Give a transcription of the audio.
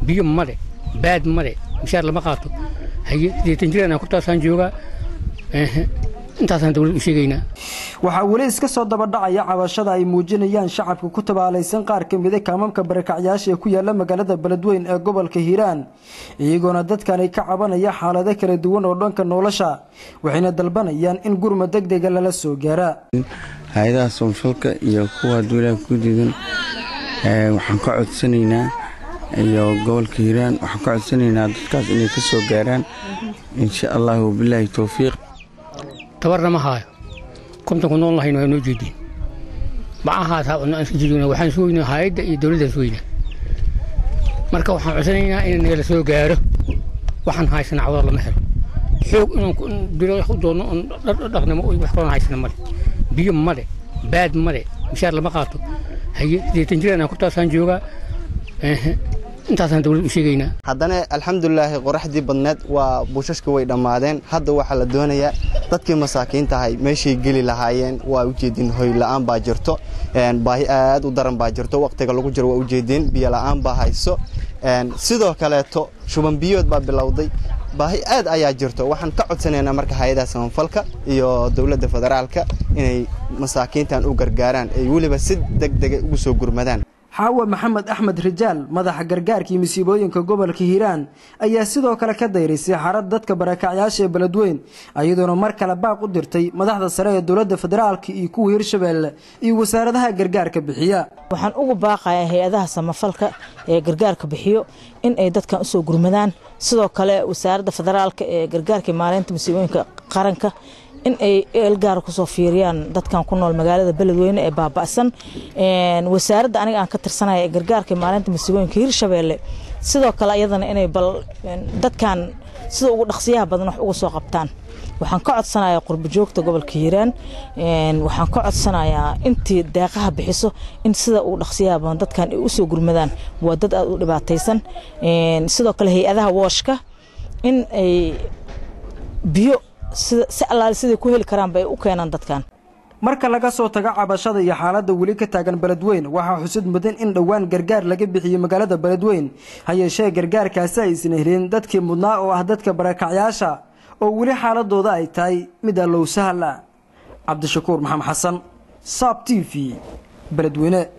biyo male baad male mishaar lama qaato haye sideetan jiraan kurtaasaan joogaa intaasaan dowlad u sheegaynaa waxaa weli iska soo dabadhacaya cabashada ay muujinayaan shacabka ku tabaalaysan qaar ka mida kaamamka barakacyaasha ee ku yaala magaalada beledweyn ee gobolka hiiraan iyagoona dadkan ay ka cabanaya xaalado kala duwan oo dhanka nolosha waxayna dalbanayaan in gurma deg dega lala soo gaara hay-adaha soonfalka iyo kuwa duulaha ku diidan waxaan ka codsanaynaa iyo gobolka hiiraan waxaan ka codsanaynaa dadkaas inay ka soo gaaraan insha allahu bilaahi towfiiq tabarna ma haayo kontanku nool lahayn waa noo jeediin macahaas waxaan sugaynaa hay-adda iyo dowladdan sugaynaa marka waxaan codsanaynaa in nagala soo gaaro waxaan haysana cawdar lama helo xoog inaan dilo u doonno oon dhaqnimo wax kalona haysana male biyo male baad male mishaar lama qaato haye sideetan jiraan kurtaasaan joogaa intaasaan dowlad u sheegaynaa haddana alxamdulilaahi qoraxdii badneed waa buushashka way dhammaadeen hadda waxaa la doonayaa dadkii masaakiinta ahay meeshay geli lahaayeen waa ujeedin hoy la'aan baa jirto baahi aad u daran baa jirto waqtiga lagu jiro waa ujeedin biyo la'aan baa hayso sidoo kaleeto shuban biyood baa bilowday baahi aad ayaa jirto waxaan ka codsanaynaa marka hay-adaha samafalka iyo dowladda federaalka inay masaakiintan u gargaaraan ay weliba si deg dega ugu soo gurmadaan xaawa maxamed axmed rijaal madaxa gargaarka iyo masiibooyinka gobolka hiiraan ayaa sidoo kale ka dayraysay xarad dadka barakacyaasha ee beledweyn iyadoona mar kale baaq u dirtay madaxda sare ee dowladda federaalka iyo kuwa hirshabeelle iyo wasaaradaha gargaarka bixiya waxaan ugu baaqayaa hay-adaha samafalka ee gargaarka bixiyo in ay dadkan usoo gurmadaan sidoo kale wasaaradda federaalka ee gargaarka maareynta masiibooyinka qaranka in ay eelgaar kusoo fiiriyaan dadkan ku nool magaalada beledweyne ee baaba'san wasaaradda aniga aan ka tirsanaya ee gargaarka maalinta masiibooyinka hirshabeelle sidoo kale iyadana inay bal dadkan sida ugu dhaqsiyaha badan wax uga soo qabtaan waxaan ka codsanayaa qurbojoogta gobolka hiiraan waxaan ka codsanayaa intii deeqaha bixiso in sida ugu dhaqsiyaha badan dadkan ay usoo gurmadaan waa dad aad u dhibaataysan sidoo kale hay-adaha wooshka in ay biyo si allaale siday ku heli karaanba ay u keenaan dadkan marka laga soo tago cabashada iyo xaaladda weli ka taagan beledweyn waxaa xusud mudan in dhowaan gargaar laga bixiyey magaalada beledweyn ha yeeshee gargaarkaasi aysan helin dadkii mudnaa oo ah dadka barakacyaasha oo weli xaaladooda ay tahay mid allow sahal ah cabdishakuur maxamed xasan saab t v beledweyne